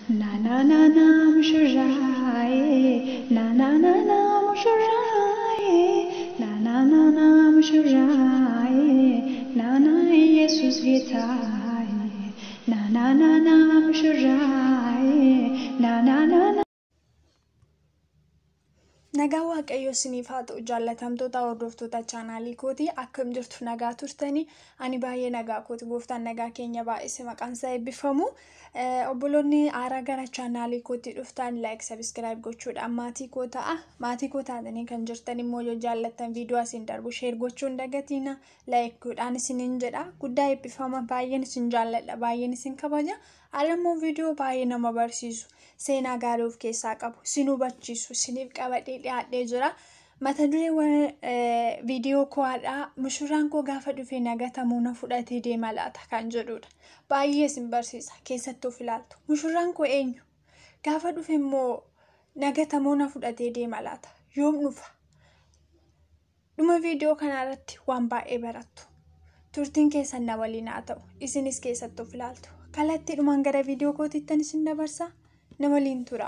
Na na na na ሙሽራዬ na na na na ሙሽራዬ na na na na ሙሽራዬ na na ኢየሱስ ጌታዬ na na na na ሙሽራዬ na na na na Nagaa Waaqayyoo isiniif haa ta'u jaallatamtoota hordoftoota chaanaalii kootii akkam jirtu nagaa turtanii ani baay'ee nagaa kooti gooftaan nagaa keenya baay'ise maqaan isaa eebbifamu obboloonni haaraa gara chaanaalii kootii dhuftan laayik sabiskiraayib gochuudhaan maatii koo ta'a maatii koo taatanii kan jirtan immoo yoo jaallattan viidiyoo asiin darbu sheer gochuu hin dagatiina laayik godhaan isiniin jedha guddaa eebbifama baay'een isin jaalladha baay'een isin kabaja haala viidiyoo baay'ee nama barsiisu. seenaa gaarii of keessaa qabu isin hubachiisu isiniif qabadhee dhiyaadhee jira mata duree viidiyoo koodhaa mushurraan koo gaafa dhufee nagatamuu na fudhatee deema laata kan jedhudha baay'ee isin barsiisa keessatti of ilaaltu mushurraan koo eenyu gaafa dhufe immoo nagatamuu na fudhatee deema laata yoom dhufa dhuma viidiyoo kanarratti waan baay'ee barattu turtiin keessan na waliin haa ta'u isinis keessatti of ilaaltu kallattii dhumaan gara viidiyoo kootiittan isin dabarsa. na waliin tura.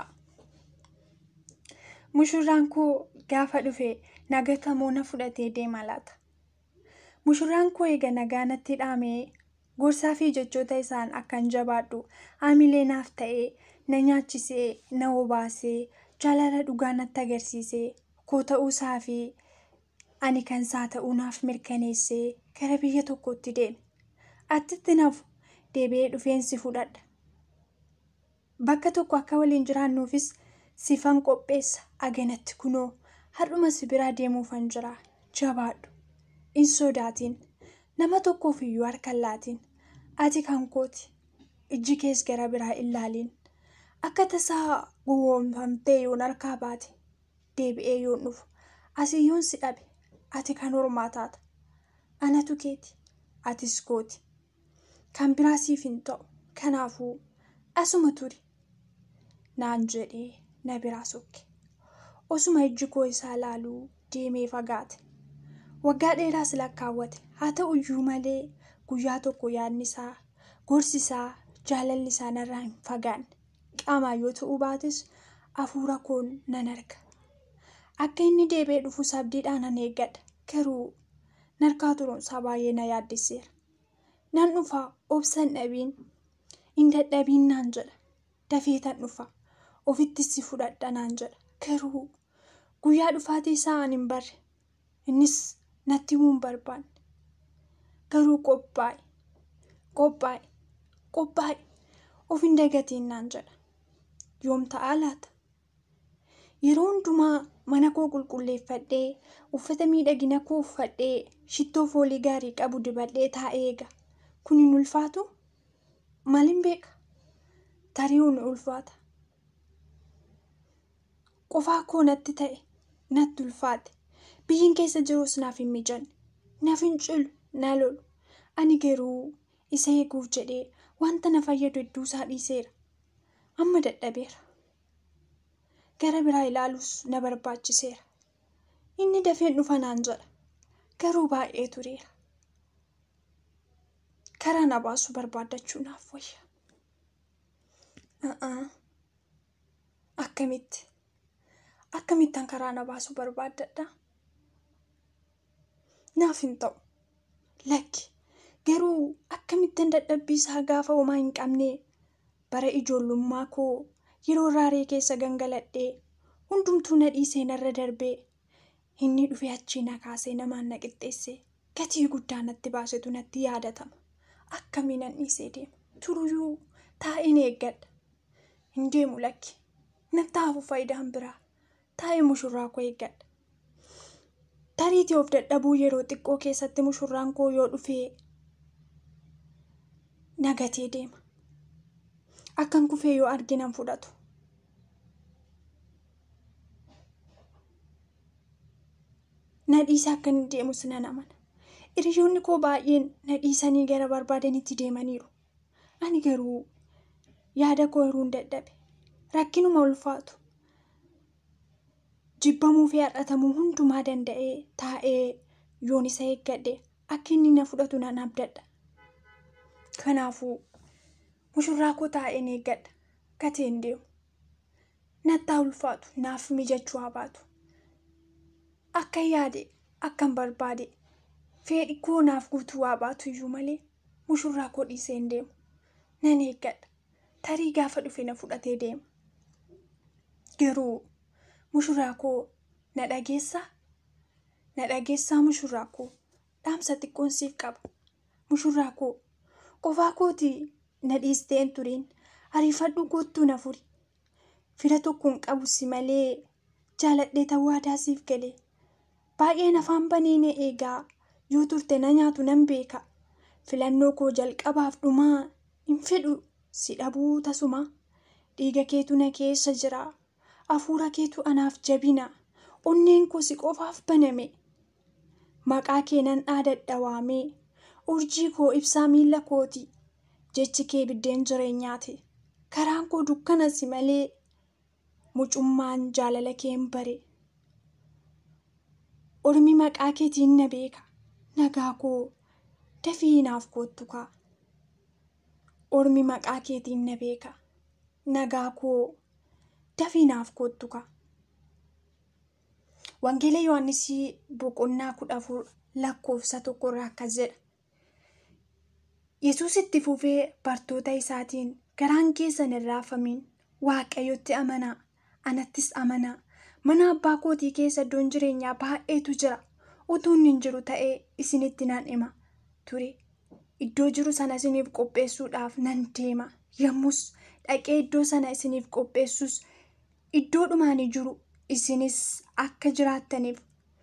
Mushurraan koo gaafa dhufe nagatamuu na fudhatee deema laata. Mushurraan koo eega nagaa natti dhaamee gorsaa fi jechoota isaan akkan jabaadhu haamilee naaf ta'ee na nyaachisee na obaasee jaalala dhugaa natti agarsiisee koo ta'uusaa fi ani kan isaa ta'uu naaf mirkaneessee gara biyya tokkotti deeme. Attitti nafu deebi'ee dhufeensi fudhadha. Bakka tokko akka waliin jiraannuufis sifan qopheessa aganatti kunoo har'uma si biraa deemuufan jira jabaadhu hin sodaatiin nama tokkoof iyyuu harka hin laatiin ati kan kooti ijji kees gara biraa hin laaliin akka tasaa gowwoomfamtee yoon harkaa baate deebi'ee yoon dhufu asii yoon si dhabe ati kan hormaa taata anatu keeti atis kooti kan biraa siif hin ta'u kanaafuu asuma turi. naan jedhee na biraa sokke osuma ijji koo isaa laaluu deemee fagaate waggaa dheeraas lakkaawwate haa ta'u iyyuu malee guyyaa tokko yaadni isaa gorsi isaa jaalalli isaa narraa hin fagaanne qaamaan yoo ta'uu baates hafuura koon nan arga akka inni deebi'ee dhufu sabdiidhaan nan eeggadha garuu narkaa turuunsaa baay'ee na yaaddiseera nan dhufaa obsan dhabiin hin dadhabiin naan jedha dafeetan dhufa. ofitti si fudhadha naan jedha garuu guyyaa dhufaatii isaa an hin barre innis natti himuu hin barbaanne garuu qophaa'e qophaa'e qophaa'e of hin dagatiin naan jedha yoom ta'aa laata yeroo hundumaa mana koo qulqulleeffadhee uffata miidhagina koo uffadhee shittoo foolii gaarii qabu dibadhee taa'ee eega kun hin ulfaatu maaliin beeka tarii hin ulfaata. qofaa koo natti ta'e natti ulfaate biyyiin keessa jirus naaf hin mijanne naaf hin cilu na lolu ani garuu isa eeguuf jedhee wanta na fayyadu hedduu isaa dhiiseera amma dadhabeera gara biraa ilaaluus na barbaachiseera inni dafeen dhufa naan jedha garuu baay'ee tureera karaa na baasuu barbaaddachuu naaf wayya akkamitti. Akkamittan karaa na baasuu barbaaddadha? Naaf hin ta'u. Lakki garuu akkamittan dadhabbii isaa gaafa homaa hin qabne bara ijoollummaa koo yeroo raaree keessa gangaladhee hundumtuu na dhiisee narra darbee inni dhufee achii na kaasee namaan na qixxeessee gatii guddaa natti baasetu natti yaadatama. Akkamiin nan dhiisee deema turuyyuu taa'een eeggadha. Hin deemu lakki natti hafu faayidaan biraa. taa'ee mushurraa koo eeggadha. Tariitii of dadhabuu yeroo xiqqoo keessatti mushurraan koo yoo dhufee nagatee deema. Akkan kufee yoo arginan fudhatu. Na dhiisa akka inni deemus nan amana. Hiriyoonni koo baay'een na dhiisanii gara barbaadanitti deemaniiru. Ani garuu yaada koo hiruu hin dadhabe. Rakkinuma ulfaatu. jibbamuu fi har'atamuu hundumaa danda'ee taa'ee yoon isa eeggadhe akka inni na fudhatu nan abdadha. Kanaafuu mushurraa koo taa'een eeggadha. gatee hin deemu. Nattaa ulfaatu naaf mijachuu haa baatu. Akka yaade akkan barbaade fedhi koo naaf guutuu haa baatu iyyuu malee mushurraa koo dhiisee hin deemu. Nan eeggadha. Tarii gaafa dhufe na fudhatee deema. Garuu mushurraa koo na dhageessaa? Na dhageessaa mushurraa koo dhaamsa xiqqoon siif qaba. Mushurraa koo qofaa kootii na dhiistee hin turiin ariifadhu goottuu na furi. Fira tokkoon qabu si malee jaaladhee tawwaadaa siif galee. Baay'een afaan banee na eegaa yoo turte na nyaatu nan beeka. Filannoo koo jalqabaaf dhumaa hin fedhu si dhabuu tasuma. Dhiiga keetu na keessa jira. Hafuura keetu anaaf jabina. Onneen koo si qofaaf baname. Maqaa kee nan dhaadadha waamee. Urjii koo ibsaa miila kooti. Jechi kee biddeen jireenyaati. Karaan koo dukkana si malee mucummaan jaalala kee hin bare. Ormi maqaa keetiin na beeka. Nagaa koo dafii naaf koottu kaa. Ormi maqaa keetiin na beeka. Nagaa koo dafii naaf koottu kaa. Wangeela Yohaannis boqonnaa kudha afur lakkoofsa tokkorraa akkas jedha. Yesuus itti fufee bartoota isaatiin garaan keessan hin raafamin waaqayyotti amanaa anattis amanaa mana abbaa kootii keessa iddoon jireenyaa baay'eetu jira utuu inni hin jiru ta'ee isinitti nan hima ture iddoo jiru sana isiniif qopheessuudhaaf nan deema yommus dhaqee iddoo sana isiniif qopheessus iddoo dhumaanii jiru isinis akka jiraattaniif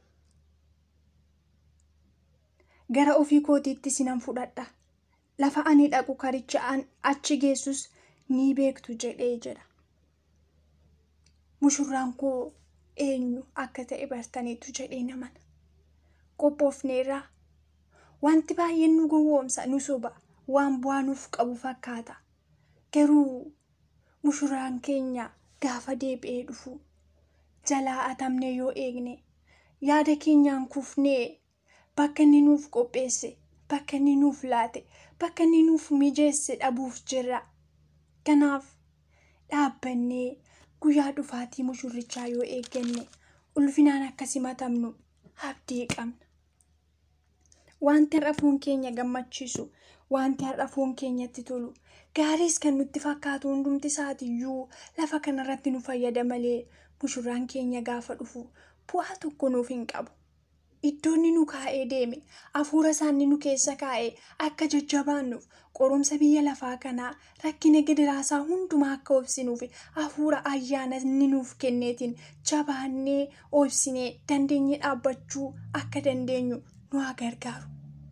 gara ofii kootiitti isinan fudhadha. lafa ani dhaqu karicha achi geessus ni beektu jedhee jedha. Mushurraan koo eenyu akka ta'e bartaniitu jedhee namana. Qophoofneerraa wanti baay'een nu gowwoomsa nu soba waan bu'aa nuuf qabu fakkaata. Garuu mushurraan keenya gaafa deebi'ee dhufu jalaa atamne yoo eegne yaada keenyaan kufnee bakka inni nuuf qopheesse bakka inni nuuf laate bakka inni nuuf mijeesse dhabuuf jirra. Kanaaf dhaabbannee guyyaa dhufaatii mushurrichaa yoo eegganne ulfinaan akka simatamnu abdii qabna. Wanti har'a foon keenya gammachiisu, wanti har'a foon keenyatti tolu, gaariis kan nutti fakkaatu hundumti isaatiiyyuu lafa kanarratti nu fayyada malee mushurraan keenya gaafa dhufu bu'aa tokko nuuf hin qabu. Iddoonni nu kaa'ee deeme hafuura isaanii nu keessa kaa'ee akka jajjabaannuuf qorumsa biyya lafaa kanaa rakkina gidiraasaa hundumaa akka obsinuuf hafuura ayyaana inni nuuf kenneetiin jabaannee obsinee dandeenye dhaabbachuu akka dandeenyu nu haa gargaaru.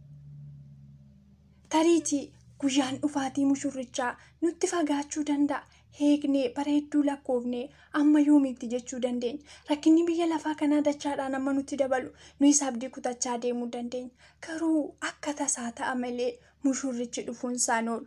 Tariitii guyyaan dhufaatii mushurrichaa nutti fagaachuu danda'a. Eegnee bareedduu lakkoofnee amma yoomiitti jechuu dandeenya. Rakkinni biyya lafaa kanaa dachaadhaan amma nutti dabalu nuyis abdii kutachaa deemuu dandeenya. Garuu akka tasaa ta'a malee mushurrichi dhufuun isaan oolu.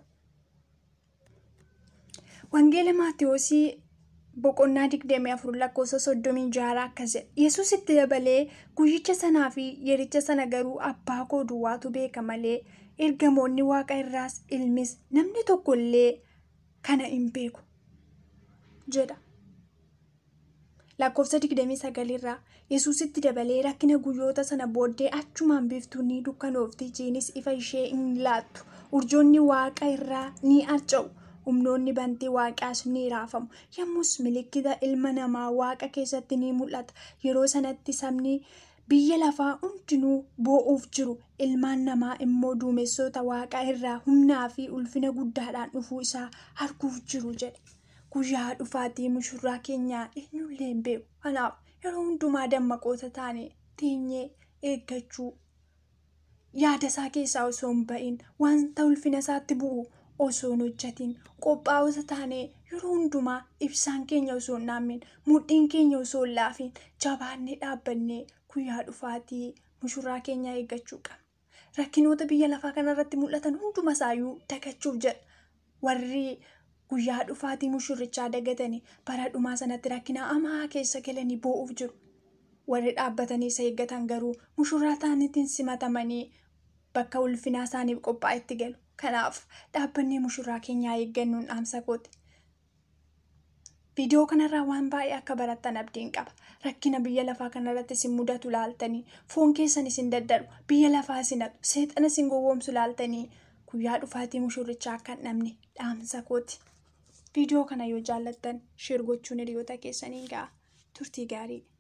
Wangeela Maatiyoosii boqonnaa digdamii afur lakkoofsa soddomii jaha akkas jedha. Yesuus itti dabalee guyyicha sanaa fi yericha sana garuu abbaa koo duwwaatu beeka malee ergamoonni waaqa irraas ilmis namni tokkollee kana hin beeku. jedha. Lakkoofsa digdamii sagalirraa Yesuusitti dabalee rakkina guyyoota sana booddee achumaan biiftuun ni dukkanoofti jiinis ifa ishee hin laattu. Urjoonni waaqa irraa ni harca'u. Humnoonni bantii waaqaas ni raafamu. Yommus milikkita ilma namaa waaqa keessatti ni mul'ata. Yeroo sanatti sabni biyya lafaa hundinuu boo'uuf jiru. Ilmaan namaa immoo duumessoota waaqaa irraa humnaa fi ulfina guddaadhaan dhufuu isaa arguuf jiru jedhe. Guyyaa dhufaatii mushurraa keenyaa eenyullee hin beeku. Kanaaf yeroo hundumaa dammaqoota taane teenyee eeggachuu yaada isaa keessaa osoo hin ba'in wanta ulfina isaatti bu'u osoo hin hojjetin qophaa'ota taane yeroo hundumaa ibsaan keenya osoo hin dhaamne mudhiin keenya osoo hin laafin jabaannee dhaabbannee guyyaa dhufaatii mushurraa keenyaa eeggachuu qabna. Rakkinoota biyya lafaa kanarratti mul'atan hunduma isaayyuu dagachuuf jedha. Warri guyyaa dhufaatii mushurrichaa dagatanii bara dhumaa sanatti rakkina hamaa keessa galanii boo'uuf jiru. Warri dhaabbatanii isa eeggatan garuu mushurraa ta'aniitiin simatamanii bakka ulfinaa isaaniif qophaa'etti galu. Kanaaf dhaabbannee mushurraa keenyaa eeggannuun dhaamsa kooti. Viidiyoo kanarraa waan baay'ee akka barattan abdiin qaba. Rakkina biyya lafaa kanarratti isin mudatu laaltanii foon keessan isin daddarbu biyya lafaa isin hatu seexana isin gowwoomsu laaltanii guyyaa dhufaatii mushurrichaa akka hin dhabne dhaamsa kooti. Viidiyoo kana yoo jaallattan sheer gochuun hiriyoota keessanii ga'a. Turtii gaarii.